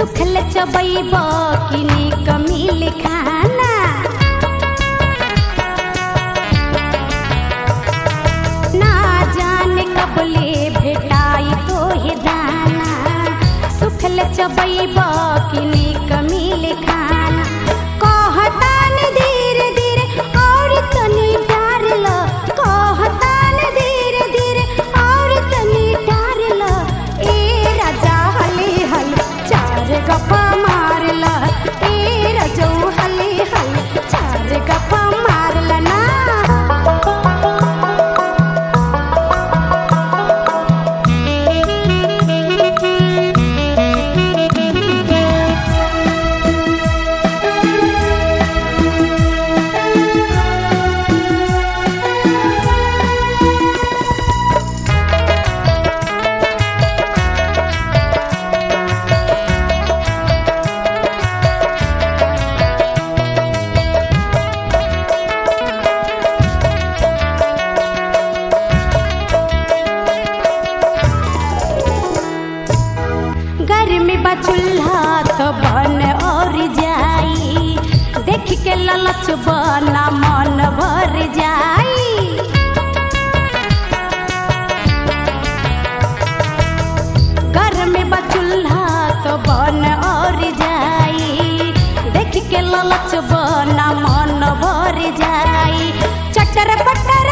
सुखल चबैब कि निक मिल खाना ना जाने कबले भेटाई तोहे दाना सुखल चबैब कि निक मिल खाना कहतान धीरे धीरे और तनी डार ल कहतान धीरे धीरे और तनी डार ल ए राजा हले हल चार गप्पा मार ल ए रजौ हले हल चार गप्पा मार ल ना घर में बचूल्हा तो बन और जाई देख के ललच बना मन भर जाई घर में बचूल्हा तो बन और जाई देख के ललच बना मन भर जाई चटर पटर